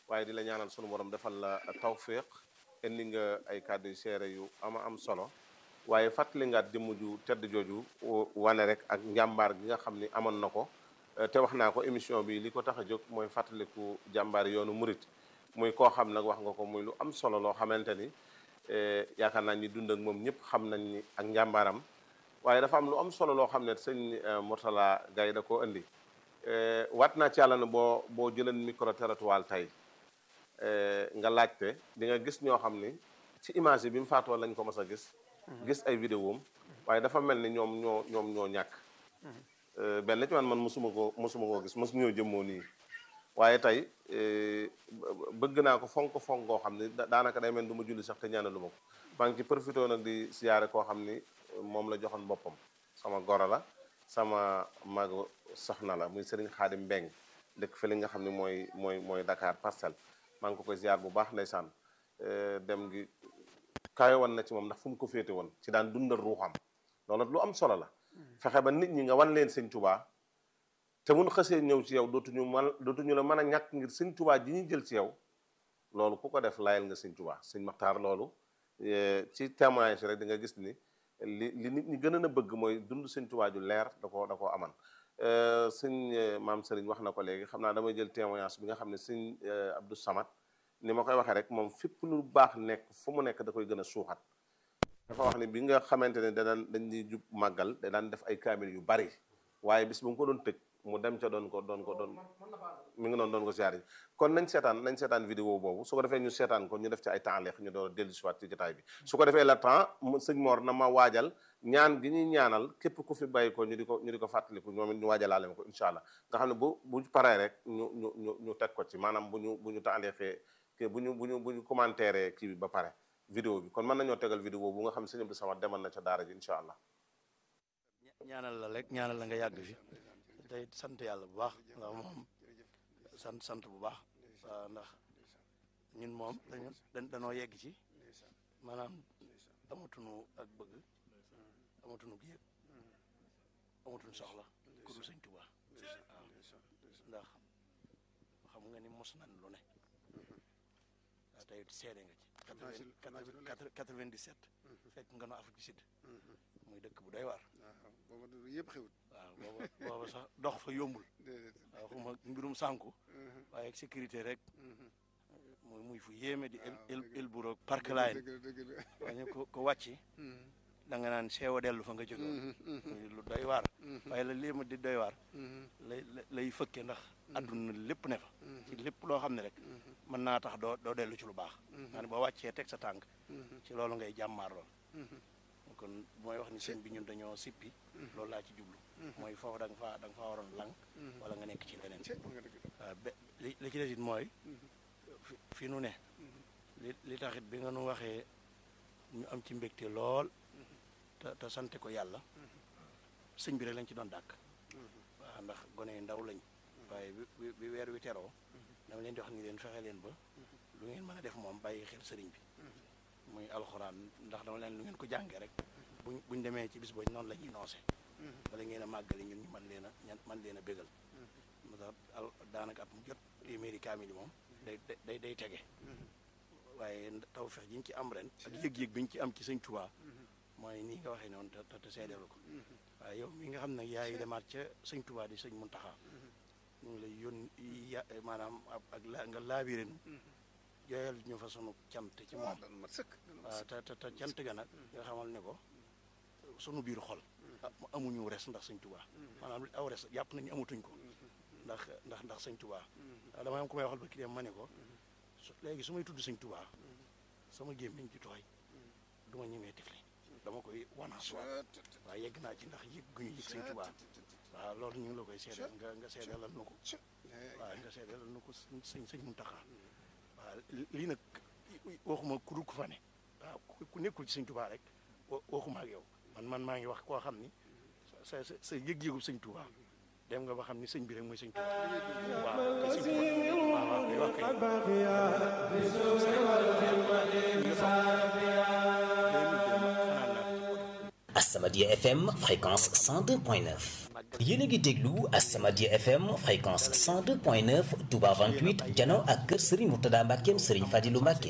waaye di la ñaanal sunu borom defal la tawfiq indi nga ay kàddu yu seere yu ama am solo waaye fàttali ngaat jëmm ju tedd jooju wane rek ak njàmbaar gi nga xam ni amoon na ko te wax naa ko émission bi li ko tax a jóg mooy fàttaliku jàmbaar yoonu murit muy koo xam nag wax nga ko muy lu am solo loo xamante ni yaakaar naa ñi dund ak moom ñëpp xam nañ ni ak njàmbaaram waaye dafa am lu am solo loo xam ne sëñ Mourtala Gaye da koo indi wat naa ci yàlla ne boo boo jëleen micro territoire tey nga laajte di nga gis ñoo xam ni ci image yi bi mu faatoo lañ ko mas a gis gis ay vidéom waaye dafa mel ni ñoom ñoo ñoom ñoo ñàkk benn ci man man mosuma koo mosuma koo gis mosu ñoo jëmmoo nii waaye tey bëgg naa ko fonk fonk koo xam ni daanaka day mel du ma julli sax te ñaanalu ma ko maa ngi ci profité nag di siyaare koo xam ni moom la joxoon boppam sama goro la sama magu soxna la muy Serigne Khadim Mbeng dëkk fi li nga xam ne mooy mooy mooy Dakar Parcelles maa ngi ko koy ziar bu baax ndeysaan dem gi kawe woon na ci moom ndax fu mu ko féete woon ci daan dundal ruuxam loolu lu am solo la fexe ba nit ñi nga wan leen sëñ Tuubaa te mun xësee ñëw ci yow dootuñu man dootuñu la mën a ñàkk ngir sëñ Tuubaa ji ñuy jël ci yow loolu ku ko def layal nga sëñ Tuubaa sëñ Maxtaar loolu ci témoignage rek di nga gis ni li li nit ñi gën a bëgg mooy dund sëñ Tuubaa ju leer da koo da koo aman sëñ maam Sëriñ wax na ko léegi xam naa damay jël témoignage bi nga xam ne sëñ Abdou Samad ni ma koy waxee rek moom fépp lu baax nekk fu mu nekk da koy gën a suuxat dafa wax ni bi nga xamante ne da daan dañ di jub màggal da daan def ay kaamil yu bari waaye bis bu nga ko doon tëj mu dem ca doon ko doon ko doon mi ngi noonu doon ko siyaare kon nañ seetaan nañ seetaan vidéo boobu su ko defee ñu seetaan ko ñu def ci ay temps leex ñu door dellu si waat ci jotaay bi su ko defee la temps sëñ Mor na ma waajal ñaan gi ñuy ñaanal képp ku fi bàyyi ko ñu di ko ñu di ko fàttaliku ñoom it ñu waajalaale ma ko incha allah nga xam ne bu bu paree rek ñu ñu ñu ñu teg ko ci maanaam bu ñu bu ñu temps leexee que bu ñu bu ñu bu ñu commentaire kii bi ba pare vidéo bi kon mën nañoo tegal vidéo bu nga xam ne sëñ Abdou Samad demal na ca daara ji incha allah ñaanal la rek ñaanal la nga yàgg fi tey sant yàlla bu baax ndax moom sant sant bu baax waaw ndax ñun moom dañu dañoo yegg ci maanaam amatuñu ak bëgg amatuñu yëg amatuñu soxla ku dul sëñ Tuubaa waaw ndax xam nga ni mos nañ lu ne waaw tey seede nga ci quatre-vingt-dix-sept fekk nga no Afrique du Sud muy dëkk bu doy waar booba yëpp xewut waaw booba booba sax dox fa yombul waaw xuma mbirum sànku waaye ak sécurité rek muy muy fu yéeme di el el bureau park line waaye ko ko wàcci da nga naan seewa dellu fa nga jóge muy lu doy waar waaye la léema di doy waar lay lay fëkke ndax adduna lépp ne fa ci lépp loo xam ne rek mën naa tax doo doo dellu ci lu baax maa ne boo wàccee teg sa tànk ci loolu ngay jàmmaar lool kon mooy wax ni sëñ bi ñun dañoo sippi loolu laa ci jublu mooy foofu da nga faa da nga faa waroon lang wala nga nekk ci leneen waaw be li li ci des it mooy fi nu ne li li taxit bi nga nu waxee ñu am ci mbégte lool te te sante ko yàlla sëñ bi rek lañ ci doon dàkk waaw ndax gone yu ndaw lañ waaye bi bi weer wi teroo dama leen di wax ni leen fexe leen ba lu ngeen mën a def moom bàyyi xel sëriñ bi muy alxuraan ndax dama leen lu ngeen ko jàngee rek buñ buñ demee ci bis boobu noonu la ñuy noose bala ngeen a màggali ñun ñu man leen a ñan man leen a bégal moo tax daanaka at mu jot téeméeri kaamil yi moom day day day tege waaye tawfeex ji ñu ci am ren ak yëg-yëg bi ñu ci am ci sëñ Tuubaa mooy nii nga waxee noonu te te seedeelu ko waaye yow mi nga xam nag yaay demaat ca sëñ Tuubaa di sëñ Muntaxa ñu ngi lay yón ya maanaam ak la nga laabiré nu jooyal ñu fa sunu cant ci moom waaw te te te cant ga nag nga xamal ne ko sunu biir xol amuñu res ndax sëñ Tuubaa maanaam aw res jàpp nañu amatuñ ko ndax ndax ndax sëñ Tuubaa waaw dama am ko may waxal ba ki dem ma ne ko léegi su may tudd sëñ Tuubaa sama gémmiñ ci tooy du ma ñemee tifli dama koy wanaas waat waaw yegg naa ci ndax yëg gu ñu yëg sëñ Tuubaa waaw loolu ñu ngi la koy seedeel nga nga seedeelal nu ko waaw nga seedeelal nu ko sëñ sëñ Muntaxa waaw lii nag waxuma ku dul ku fa ne waaw ku nekkul ci sëñ Tuubaa rek waxuma ak yow man man maa ngi wax koo xam ni sa sa sa yëg-yëgu sëñ Tuubaa dem nga ba xam ni sëñ bi rek mooy sëñ Tuubaa waaw kay sëñ Tuubaa waaw waaw kay wax As-Samadiyya FM fréquence 102.9 yéen a ngi déglu As-Samadiyya FM fréquence 102.9 Touba 28 jano ak kër Serigne Mourtada Mbackeem Serigne Fadilou Mbacke.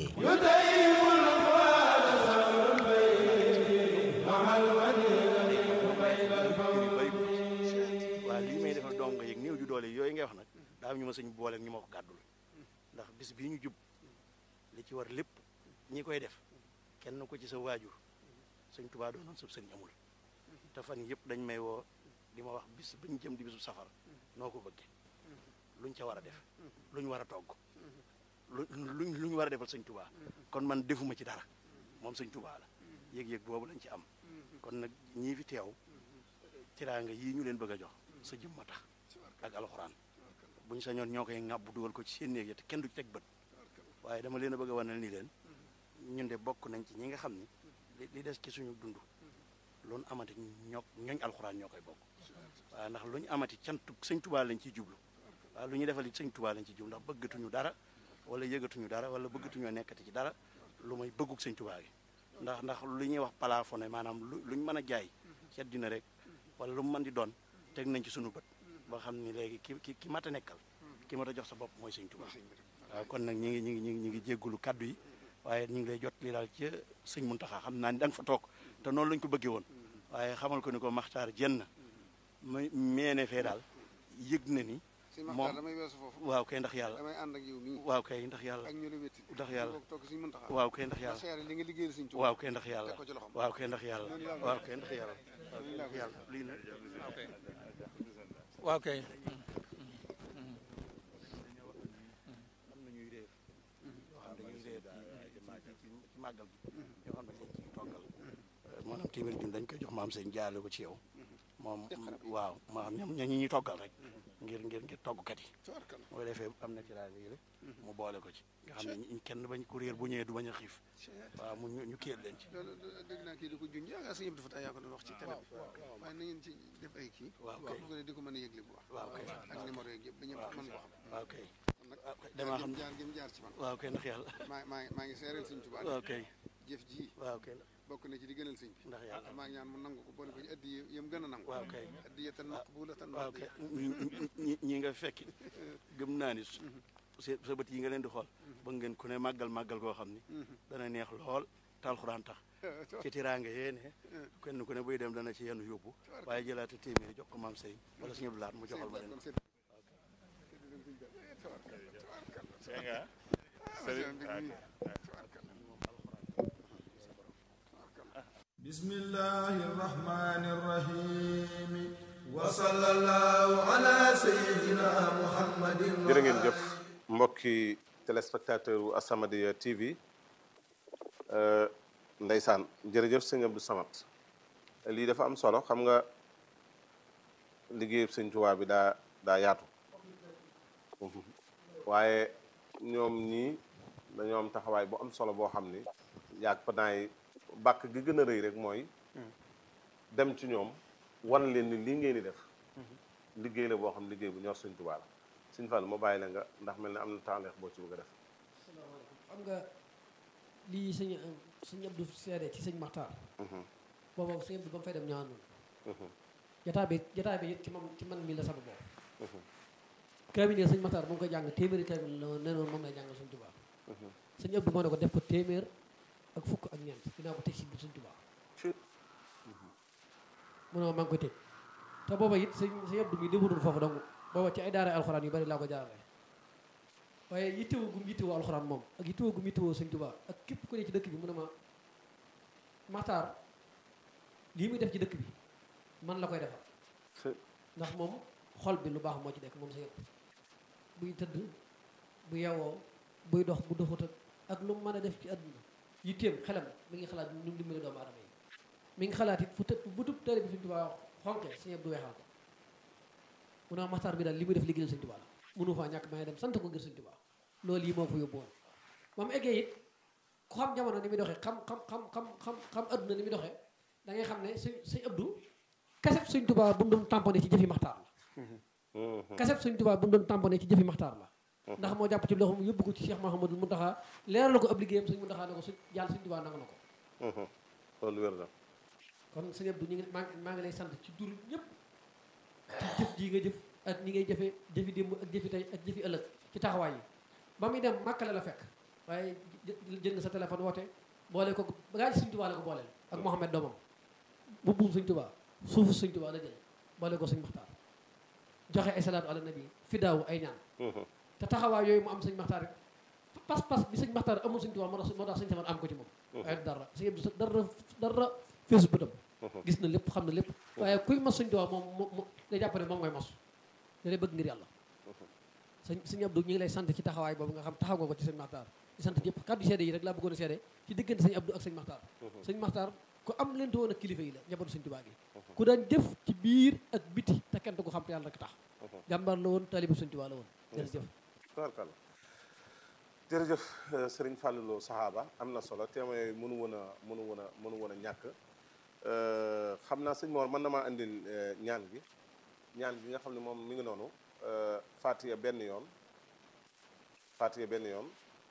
waaw lii may defal dong yeeg néew ju doole yooyu ngay wax nag daa am ñu ma sëñ boole ak ñu ma ko gàddul ndax bis bii ñu jub li ci war lépp ñi koy def kenn ko ci sa waajur sëñ Tuubaa doonoon sëb sëñ amul te fan yëpp dañ may woo di ma wax bis bi ñu jëm di bisu safar noo ko bëggee luñ ca war a def luñ war a togg lu luñ lu ñu war a defal sëñ Tuubaa kon man defuma ci dara moom sëñ Tuubaa la yëg-yëg boobu lañ ci am kon nag ñii fi teew tiraanga yii ñu leen bëgg a jox sa jëm ma tax ak alxuraan buñ sañoon ñoo koy ŋàbb dugal ko ci seen néeg ya te kenn du ci teg bët waaye dama leen a bëgg a wanal ni leen ñun de bokk nañ ci ñi nga xam ni li li des ci suñu dund loolu amati ñoo ñooñ alxuraan ñoo koy bokk waaye ndax lu ñu amati cantu sëñ Tuubaa lañ ciy jublu waaye lu ñu defal it sëñ Tuubaa lañ ciy jublu ndax bëggatuñu dara wala yëgatuñu dara wala bëggatuñoo nekkati ci dara lu may bëgguk sëñ Tuubaa gi ndax ndax lu ñuy wax plafonné maanaam lu luñ mën a jaay ci àddina rek wala lu mu mën di doon teg nañ ci suñu bët ba xam ni léegi ki ki ki mat a nekkal ki mat a jox sa bopp mooy sëñ Tuubaa waaw kon nag ñi ngi ñi ngi ñi ngi ñi ngi jéggulu kaddu yi waaye ñu ngi lay jot li daal ci sëñ Muntaxa xam naa ni da nga fa toog te noonu lañ ko bëggee woon waaye xamal ko ni ko maxtaar jenn ma meene fee daal yëg na ni si maxtaar damay weesu foofu waaw kay ndax yàlla damay ànd ak yow nii waaw kay ndax yàlla ak ñu la wétti ndax yàlla bokk toog si Muntaxa waaw kay ndax yàlla ndax seere li nga liggéeyal sëñ Tuubaa waaw kay ndax yàlla teg ko ci loxoom. waaw kay ndax yàlla Noonu laa ko waaw kay ndax yàlla waaw kay ndax yàlla lii nag waaw kay am na ñuy réer yoo xam dañuy réer ci ci ci màggal gi ñoo xam ne dañ ciy toggal maanaam téeméeri junni dañ koy jox maam seen jaale ko ci yow moom waaw maa ñoom ñoo ñi ñuy toggal rek ngir ngir ngir toggkat yi tabarkalla moo defee am na ci rajo yi rek mu boole ko ci nga xam ne ñi- kenn bañ ku réer bu ñëwee du bañ a xiif waaw mu ñu ñu kiyal leen ci loolu dégg naa kii di ko junj yaakaar sëñ Abdou Fatah yaa ko doon wax ci télé bi waaye na ngeen ci def ay kii waaw kay. bu ko di ko mën a yëgle bu baax waaw kay ak numéro yeeg yëpp ba ñëpp mën ko xam waaw kay kon nag waaw kay damaa xam jaar gi mu jaar ci man waaw kay ndax yàlla maa maa ngi maa ngi seereel sëñ Tuubaa waaw kay jëf ji waaw kay bokk na ci di gënal sëñ bi ndax yàlla maa ngi ñaan mu nangu ko boole ko ci addi yëm gën a nangu waaw kay addiyatan maqbulatan waaw kay ñi ñi nga fekki gëm naa ni su sa sa bët yi nga leen di xool ba ngeen ku ne màggal màggal koo xam ni dana neex lool te alxuraan tax ci tiraanga yee ne kenn ku ne buy dem dana ci yenn yóbbu waaye jëlaata téeméeri jox ko maam sëy wala suñu laat mu joxal ma leen ko بسم الله الرحمن الرحيم وصلى الله على سيدنا محمد jërë ngeen jëf mbokki téléspectateur u As-Samadiyya TV euh, ndeysaan jërëjëf sëñ Abdou Samad lii dafa am solo xam nga liggéeyub sëñ Tuubaa bi daa daa yaatu waaye ñoom ñii dañoo am taxawaay bu am solo boo xam ni yaag pendant yi bàkk gi gën a rëy rek mooy dem ci ñoom wan leen ni lii ngeen di def liggéey la boo xam liggéey bu ñor sëñ Tuubaa la sëñ Fall ma bàyyi la nga ndax mel ne am na tànneex boo ci bëgg a def xam nga lii sëñ sëñ Abdou seede ci sëñ Maxtaar boobu sëñ Abdou ba mu fay dem ñaanul jataa bi jataa bi it ci man ci man mii la sama bopp kaamil yi sëñ Maxtaar mu ngi koy jàng téeméeri kaamil la nee noonu moom lay jàngal sëñ Tuubaa sëñ Abdou moo ne ko def ko téeméer ak fukk ak ñeent dinaa ko teg si biir sëñ Tuubaa mu ne ma maa ngi koy tëj te booba it sëñ sëñ Abdou mi demutoon foofu donc booba ci ay daara alxuraan yu bari laa ko jaarale waaye yittewoo gum yittewoo alxuraan moom ak yittewoo gum yittewoo sëñ Tuubaa ak képp ku ne ci dëkk bi mu ne ma Maxtaar lii muy def ci dëkk bi man la koy defal ndax moom xol bi lu baax moo ci nekk moom sa yëpp buy tëdd bu yewoo buy dox bu doxut ak ak lu mu mën a def ci àdduna yitteem xelam mi ngi xalaat nu mu dimbale doomu aadama yi mi ngi xalaat it fu tëb bu tub tari bi sëñ Tuubaa xonqe sëñ Abdu weexal ko mu ne ma Maxtaar bi daal li muy def liggéeyal sëñ Tuubaa la mënu faa ñàkk may dem sant ko ngir sëñ Tuubaa loolu yi moo ko yóbbu woon ba mu eggee it ku xam jamono ni muy doxee xam xam xam xam xam xam adduna ni muy doxee da ngay xam ne sëñ sëñ Abdu kaseb sëñ Tuubaa bu mu doon tamponné ci jëfi Maxtaar la kaseb sëñ Tuubaa bu mu doon tamponné ci jëfi Maxtaar la ndax moo jàpp ci loxoom yóbbu ko ci Cheikh Mahamadul Muntaxa leeral la ko ab liggéeyam sëñ Muntaxa ne ko sëñ yàlla sëñ Tuubaa nangu na ko loolu wér na kon sëñ Abdou ñu ngi maa ngi maa ngi lay sant ci tur ñëpp ci jëf jii nga jëf ak ni ngay jëfee jëfi démb ak jëfi tey ak jëfi ëllëg ci taxawaay yi ba muy dem màkkale la fekk waaye jël nga sa téléphone woote boole ko bagaa ji sëñ tubaa la ko booleel ak Mohamed doomam bu buum sëñ tubaa suufu sëñ tubaa la jël boole ko sëñ Maxtaar joxe ay salaatu ala nabi fi daaw ay ñaan te taxawaay yooyu mu am sëñ Maxtaar pas-pas bi sëñ Maxtaar amul sëñ tubaa moo tax moo tax sëñ Samar am ko ci moom waaye dara sëñ Abdou dara dara feesu bëtam gis na lépp xam na lépp waaye kuy mos sëñ tubaa moom moom day jàpp ne moom ngay mos da lay bëgg ngir yàlla sëñ sëñ Abdou ñu ngi lay sant ci taxawaay boobu nga xam taxaw nga ko ci sëñ Maxtaar di sant ñëpp kàddu seede yi rek laa bëggoon a seede ci diggante sëñ Abdou ak sëñ Maxtaar sëñ Maxtaar ku am leen woon ak kilifa yi la njabootu sëñ Tuubaa gi ku daan jëf ci biir ak biti te kenn du ko xam te yàlla rek tax jàmbaar la woon taalibu sëñ Tuubaa la woon jërëjëf tabarkalla jërëjëf sëriñ Fallou saxaaba am na solo témoin yooyu mënu woon a mënu woon a mënu woon a ñàkk xam naa sëñ Mor mën na maa indil ñaan gi ñaan gi nga xam ne moom mi ngi noonu Fatiha benn yoon Fatiha benn yoon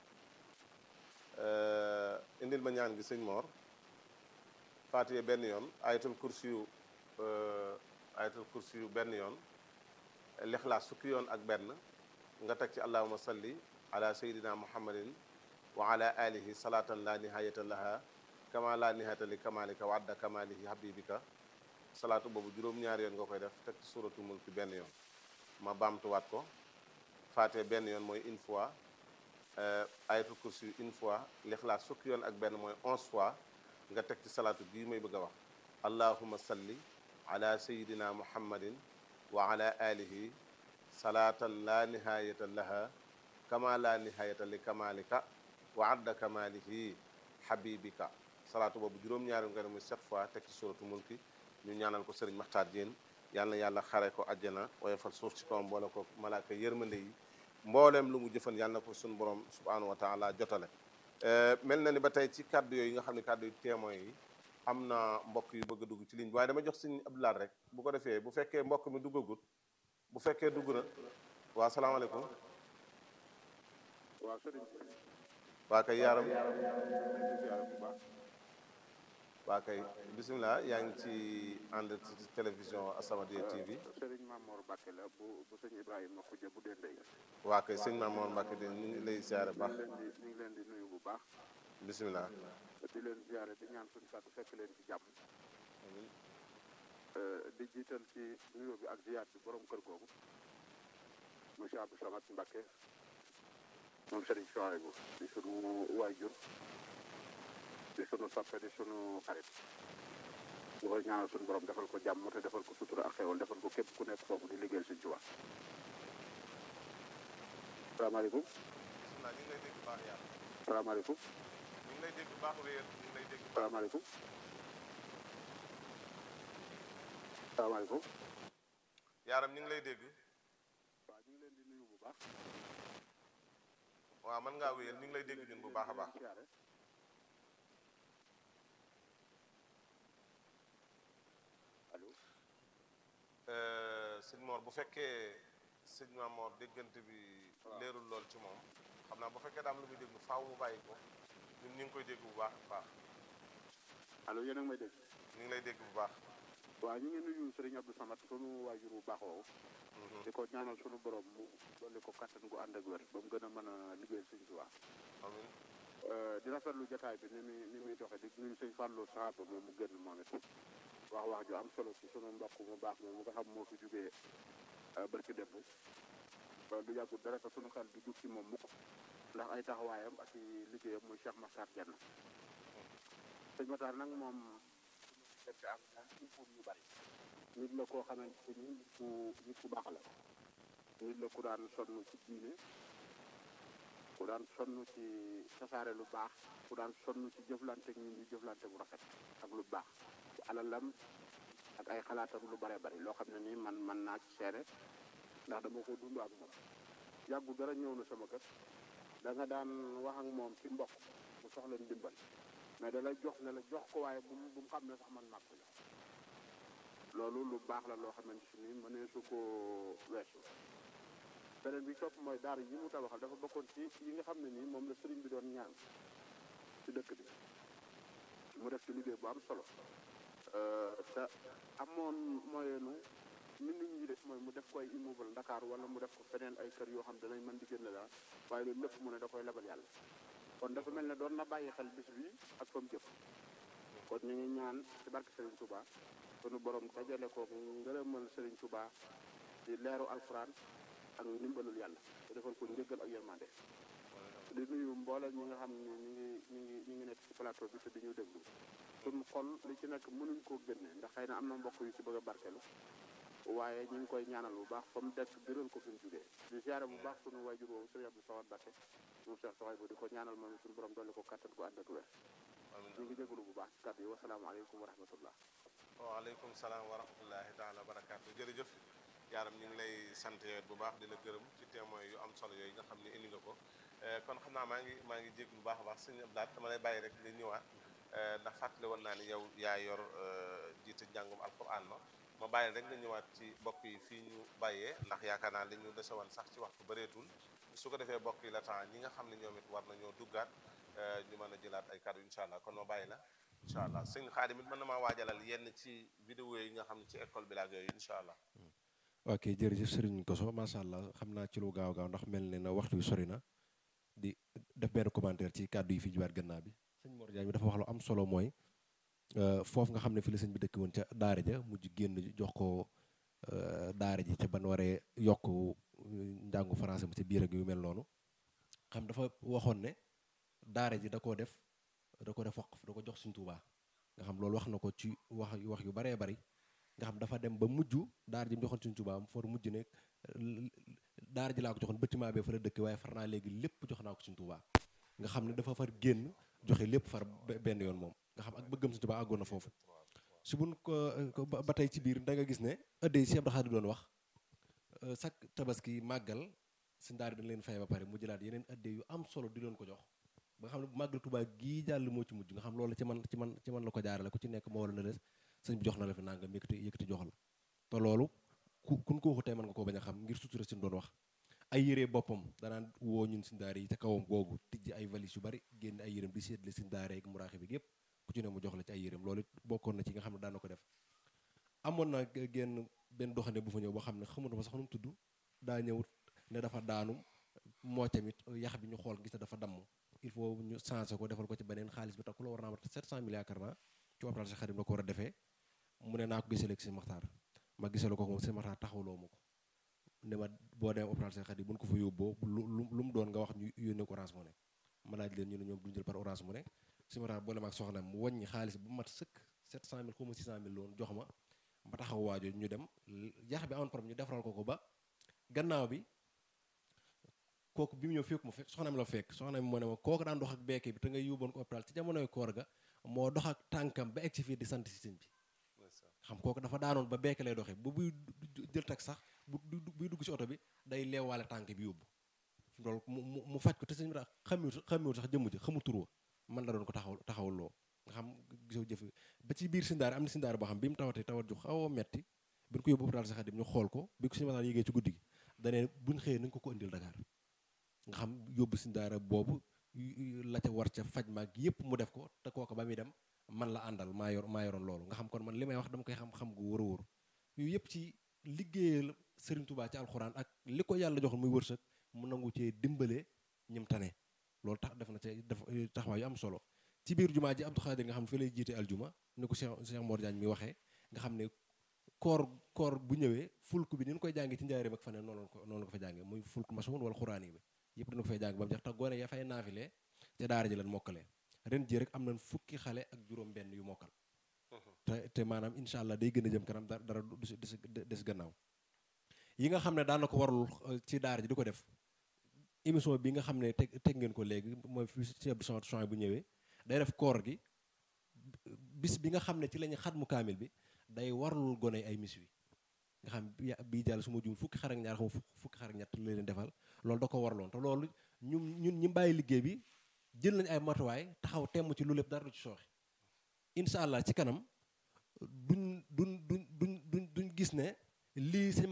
indil ma ñaan gi sëñ Mor Fatiha benn yoon ayatul kursi yu ayatul kursi yu benn yoon lixlaas fukki yoon ak benn nga teg ci allahuma salli ala sayidina muhammadin wa ala alihi salatan la nihayata laha kama la nihayata li kamalika wa adda kamalihi habibika salaatu boobu juróom-ñaari yoon nga koy def teg ci suratu mulki benn yoon ma baamtuwaat ko faate benn yoon mooy une fois ayatul kursi une fois lixlaas fukki yoon ak benn mooy onze fois nga teg ci salaatu bii may bëgg a wax allahuma salli ala sayidina muhammadin wa ala alihi salaatan la nihayata laha kama la nihayata li kamalika wa adda kamalihi habibika salaatu boobu juróom-ñaari nga ne muy sept fois teg ci suratu mulki ñu ñaanal ko sëriñ Maxtaar Jéen yal na yàlla xare ko àjjana woyofal suuf ci kawam boole ko malaaka yërmande yi mbooleem lu mu jëfan yàlla na ko suñu borom subhanahu wa taala jotale mel na ni ba tey ci kàddu yooyu nga xam ne kàddu yu témoin yi am na mbokk yu bëgg a dugg ci ligne bi waaye dama jox sëñ Abdoulaye rek bu ko defee bu fekkee mbokk mi duggagut bu fekkee dugg na waa salaamaaleykum waaw sëriñ waa kay yaaram waa kay bisimilah yaa ngi ci ànd ci télévision As-Samadiyya TV sëriñ Mamour Mbacke la bu bu sëñ Ibrahima Khoudia bu Dendey waa kay sëñ Mamour Mbacke de ñu ngi lay siyaare baax ñu ngi leen di ñu ngi leen di nuyu bu baax bisimilah di leen ziare di ñaan suñu kàddu fekk leen ci jàmm di jiital ci nuyoo bi ak ziar bi borom kër googu monsieur Abdou Samad Mbacke moom sëriñ Chouaïbou di sunu waajur di sunu soppe di sunu xarit ñu koy ñaanal suñu borom defal ko jàmm te defal ko sutura ak xewal defal ko képp ku nekk foofu di liggéeyal suñ ci wax salaamaaleykum bisimilah ñu ngi lay dégg baax yàlla salaamaaleykum ñu ngi lay dégg baax wéer ñu ngi lay dégg baax salaamaaleykum salaamaaleykum yaaram ñu ngi lay dégg waaw ñu ngi leen di nuyu bu baax waaw mën ngaa wéyal ñu ngi lay dégg ñun bu baax a baax siyaare allo sëñ Mor bu fekkee sëñ Mamor déggante bi leerul lool ci moom xam naa bu fekkee daam lu muy déglu faaw mu bàyyi ko ñun ñu ngi koy dégg bu baax a baax allo yéen a ngi may dégg ñu ngi lay dégg bu baax waaw ñu ngi nuyu Serigne Abdou Samad sunu waajur bu baax woowu di ko ñaanal sunu borom mu dolli ko kattan gu ànd ak wér ba mu gën a mën a liggéeyal suñ ci wax amiin di rafetlu jotaay bi ni muy ni muy doxe di nuyu sëñ Fallou Sahaba moom mu génn moom it wax wax ju am solo ci sunu mbokk mu baax moom mu nga xam moo fi jugee barki démb du yàggul dara te sunu xel du jug ci moom mukk ndax ay taxawaayam ak i liggéeyam muy Cheikh Makhtar Diène sëñ Makhtar nag moom dëkk ak moom il faut ñu bari nit la koo xamante ni nit ku nit ku baax la nit la ku daan sonn ci diine ku daan sonn ci tasaare lu baax ku daan sonn ci jëflante ak ñun ñu jëflante bu rafet ak lu baax ci alalam ak ay xalaatam lu bare bari loo xam ne nii man man naa ci seere ndax dama ko dund ak moom yàggu dara ñëw na sama kër da nga daan wax ak moom ci mbokk mu soxla ndimbal mais da lay jox ne la jox ko waaye bu mu bu mu xam ne sax man màgg la loolu lu baax la loo xamante ni mënee su ko weesu beneen bi topp mooy daara yi mu tabaxal dafa bokkoon ci yi nga xam ne nii moom la sëriñ bi doon ñaan ci dëkk bi mu def ci liggéey bu am solo te amoon moyenu mi nit ñi def mooy mu def ko ay immeuble Dakar wala mu def ko feneen ay kër yoo xam danañ mën di génn daal waaye loolu lépp mu ne da koy lebal yàlla kon dafa mel ne doon na bàyyi xel bis bi ak fa mu jëf kon ñu ngi ñaan ci barke Serigne Touba sunu borom dajale ko ngërëmal Serigne Touba di leeru alxuraan ak ndimbalul yàlla te defal ko njëggal ak yërmande di nuyu mboole ñi nga xam ne ñu ngi ñu ngi ñu ngi nekk ci plateau bi te di ñu déglu suñu xol li ci nekk mënuñ koo génne ndax xëy na am na mbokk yu ci bëgg a barkelu waaye ñu ngi koy ñaanal bu baax fa mu dekk biral ko fi mu jugee di ziare bu baax sunu waajur woowu sëriñ Abdou Sawad Bakke moom Cheikh Soxay bu di ko ñaanal moom suñu borom dolli ko kattan ko ànd ak wér ñu ngi jégalu bu baax ci kàddu yi wasalaamaaleykum wa rahmatullah waaleykum salaam wa rahmatullahi taala wa barakaatu jërëjëf yaaram ñu ngi lay sant yow bu baax di la gërëm ci témoin yu am solo yooyu nga xam ne indi nga ko kon xam naa maa ngi maa ngi jéglu bu baax a baax sëñ Abdou dama lay bàyyi rek nga ñëwaat ndax fàttali woon naa ni yow yaa yor jiite njàngum alquran ma ma bàyyi rek nga ñëwaat ci bokk yi fii ñu bàyyee ndax yaakaar naa li ñu dese woon sax ci waxtu bëreetul su ko defee bokk yi la temps ñi nga xam ne ñoom it war nañoo duggaat ñu mën a jëlaat ay kàddu incha allah kon ma bàyyi la incha allah sëñ Xaadim it mën na maa waajalal yenn ci vidéo yi nga xam ne ci école bi la ak yooyu incha allah. ok jërëjëf Serigne Koso macha allah xam naa ci lu gaaw gaaw ndax mel ne na waxtu wi sori na di def benn commentaire ci kàddu yi fi jibaat gannaaw bi sëñ Mor Diagne bi dafa wax lu am solo mooy foofu nga xam ne fi la sëñ bi dëkk woon ca daara ja mujj génn jox ko daara ji ca ban waree yokk njàngu français mu ci biir ak yu mel noonu xam dafa waxoon ne daara ji da koo def da ko def waqf da ko jox Sëñ Tuubaa nga xam loolu wax na ko ci wax wax yu baree bari nga xam dafa dem ba mujj daara ji mu joxoon Sëñ Tuubaa mu for mujj ne daara ji laa ko joxoon bâtiment bee fa la dëkk waaye far naa léegi lépp jox naa ko Sëñ Tuubaa nga xam ne dafa far génn joxe lépp far benn yoon moom nga xam ak bëggam Sëñ Tuubaa àggoon na foofu su buñ ko ba tey ci biir da nga gis ne ëddee yi Cheikh Abdou Khadre doon wax chaque tabaski màggal suñ daara dañ leen fay ba pare mu jëlaat yeneen ëddee yu am solo di leen ko jox ba nga xam ne bu màggal Tuubaa gii jàll moo ci mujj nga xam loolu ci man ci man ci man la ko jaarale ku ci nekk moo wala na les sëñ bi jox na la fi nangam yëkkati yëkkati jox la te loolu ku kun ko waxutee mën nga koo bañ a xam ngir sutura si doon wax ay yére boppam danaan woo ñun suñ daara yi ca kawam googu tijji ay valise yu bari génn ay yéreem di seetle suñ daara ak muraaxe bi yëpp ku ci ne mu jox la ci ay yéreem loolu bokkoon na ci nga xam ne daan na ko def amoon na génn benn doxande bu fa ñëw boo xam ne xamutuma sax nu mu tudd daa ñëw ne dafa daanu moo tamit yax bi ñu xool gis ne dafa damm il faut ñu changé ko defal ko ci beneen xaalis bi tax ku la war naa mat 700 millions yaakaar naa ci hôpital si xarit la ko war a defee mu ne naa ko gisale ak si maxtaar ma gisale ko moom si maxtaar taxawloo ma ko ne ma boo demee hôpital si xarit buñ ko fa yóbboo lu lu mu doon nga wax ñu yónnee ko orange mu ne ma laaj leen ñu ne ñoom duñ jël par orange mu ne si maxtaar boole ma ak soxna mu wàññi xaalis bu mat sëkk 700000 xaw ma 600000 loon jox ma ma taxaw waajo ñu dem yax bi amoon problème ñu defaral ko ko ba gannaaw bi kooku bi mu ñëw fekk ma fekk soxna mi la fekk soxna mi moo ne ma kooku daan dox ak beeke bi te nga yóbboon ko hôpital ci jamonoy koor ga moo dox ak tànkam ba egg si fii di sant si sëñ bi xam kooku dafa daanoon ba beeke lay doxee bu buy jël tak sax bu buy dugg si oto bi day leewaale tànk bi yóbbu loolu mu mu faj ko te sëñ bi daal xamiwul xamiwul sax jëmm ji xamul turwa man la doon ko taxaw taxawloo nga xam gisoo jëf ba ci biir sindaar am na sindaar boo xam bi mu tawatee tawat ju xaw a metti bi ñu ko yóbbu hôpital sax Xaadim ñu xool ko bi ko suñu mataan yéegee ci guddi gi danee buñ xëyee nañ ko ko indil Dakar nga xam yóbbu sindaara boobu la ca war ca faj maag yépp mu def ko te kooku ba muy dem man la àndal maa yor maa yoroon loolu nga xam kon man li may wax dama koy xam-xam gu wóor a wóor yooyu yëpp ci liggéeyal Serigne Touba ci alxuraan ak li ko yàlla joxoon muy wërsëg mu nangu cee dimbale ñim tane loolu tax def na ca def taxawaay yu am solo ci biir jumaa ji Abdou Khadir nga xam ne fi lay jiite aljuma ni ko Cheikh Cheikh Mor Diagne mi waxee nga xam ne koor koor bu ñëwee fulk bi ni ñu koy jàngee ci njaareem ak faneen noonu la ko noonu la ko fa jàngee muy fulk masoon wala xuraan yi bi yëpp dana ko fay jàng ba mu jeex tax gone ya fay naafilee te daara ji lan mokkalee ren ji rek am nañ fukki xale ak juróom benn yu mokkal te te maanaam incha allah day gën a jëm kanam dara du des des gannaaw yi nga xam ne daan na ko warul ci daara ji di ko def émission bi nga xam ne teg teg ngeen ko léegi mooy fi ci Abdou Samad Chouaib bu ñëwee day def koor gi bis bi nga xam ne ci la ñu xatmu kaamil bi day warlul gone ay mis wi nga xam bii jàll su ma juum fukki xar ak ñaar xam fukki xar ak ñett la leen defal loolu da ko warloon te loolu ñun ñun ñi bàyyi liggéey bi jël nañ ay matuwaay taxaw temm ci lu lépp dara du ci sooxe incha allah ci kanam duñ duñ duñ duñ duñ duñ gis ne lii